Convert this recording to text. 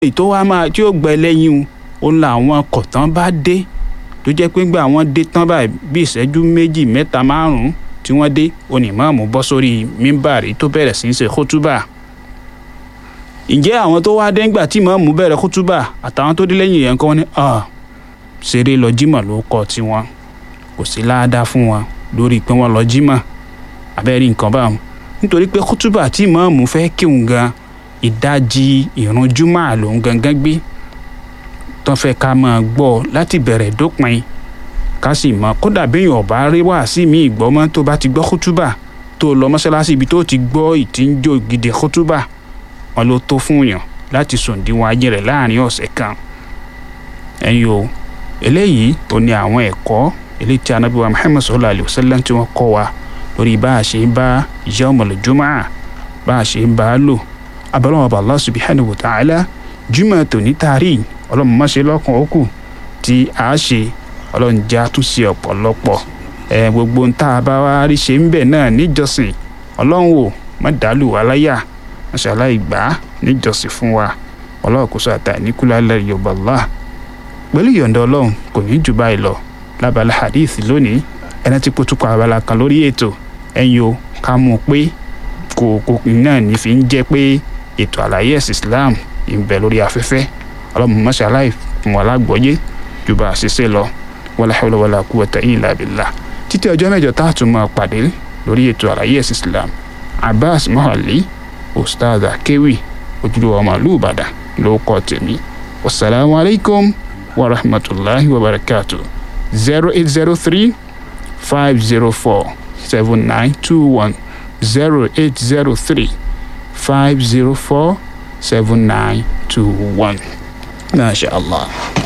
èyí tó wá máa tí ó gbẹ lẹ́yìn òun làwọn kọ̀tán bá dé tó jẹ́ pé gbà wọ́n dé tán báyìí bí ìṣẹ́jú méjì mẹ́ta márùn-ún tí wọ́n dé onímọ̀ọ́mù bọ́ sórí mímbàrí tó bẹ̀rẹ̀ sí í ṣe kótúbà ǹjẹ́ àwọn tó wá dé ńgbà tí mọ̀ọ́mù bẹ̀rẹ̀ kótúbà àtàwọn tó dé lẹ́yìn yẹn kọ́ wọ́n ní ṣeré lọ jímọ̀ ló kọ́ tiwọn kò sí láàdá fún wọn lórí pé wọ́n lọ jímọ̀ abẹ́rẹ́ nǹkan báwọn nítorí pé kótúbà tí mọ̀ọ́mù fẹ́ kíhun gan ìdajì ìrun júmọ̀ lòún gangan gbé tó fẹ́ ká máa gbọ́ láti bẹ̀rẹ̀ dópin ká sì mọ̀ kódà béèyàn ọ̀bá rí wàásì mí ìgbọ́ mọ́ tó bá ti gbọ́ kútúbà tó lọ mọ́ṣáláṣí ibi tó ti gbọ́ ìtìjọ́ gidi kútúbà wọn ló tó fún yàn láti sòǹdíwọ̀n ayé rẹ̀ láàrin ọ̀sẹ̀ kan ẹ̀yin o eléyìí ò ní àwọn ẹ̀kọ́ eléyìí tí Ànábì wa Muhammad sallallahu alayhi wa sallam tí wọ́n kọ́ wa lórí bá a ṣe ń bá yawmul jumu'ah bá a ṣe ń bá a lò abẹ́rẹ́ wọn bá Allah subhanahu wa ta'ala jùmọ̀ tòní tààrí ọlọ́run má ṣe lọ́kàn ó kù tí a ṣe ọlọ́run jẹ́ àtúnṣe ọ̀pọ̀lọpọ̀ ẹ gbogbo ń tá a bá wá rí ṣe ń bẹ̀ náà níjọsìn ọlọ́run wò má dàlù wá láyà má ṣe aláìgbà níjọsìn fún wa ọlọ́run kò sọ àtà níkúlá lẹ́yìn yorùbá Allah pẹ̀lú ìyọ̀ǹda ọlọ́run kò ní jù báyìí lọ lábala hadith lónìí ẹni tí kò tukọ̀ abala kan lórí ètò ẹ̀yin o ká mú un pé kò kò náà ní fi ń jẹ́ pé ètò àlàyé ẹ̀sìn Islam ń bẹ lórí afẹ́fẹ́ ọlọ́run mọ́ṣẹ́ aláì fún wa lágbọ́yé ju bá a ṣe ṣe lọ wala hawla wala quwwata illa billah títí ọjọ́ mẹ́jọ tá a tún máa pàdé lórí ètò àlàyé ẹ̀sìn Islam Abbas Mohali ustaz akewi ojúlówó ọmọ ìlú Ìbàdàn ló kọ́ tèmi wasalaamu alaykum wa rahmatulahi wa barakatuh zero eight zero three five zero four seven nine two one zero eight zero three five zero four seven nine two one. ما شاء الله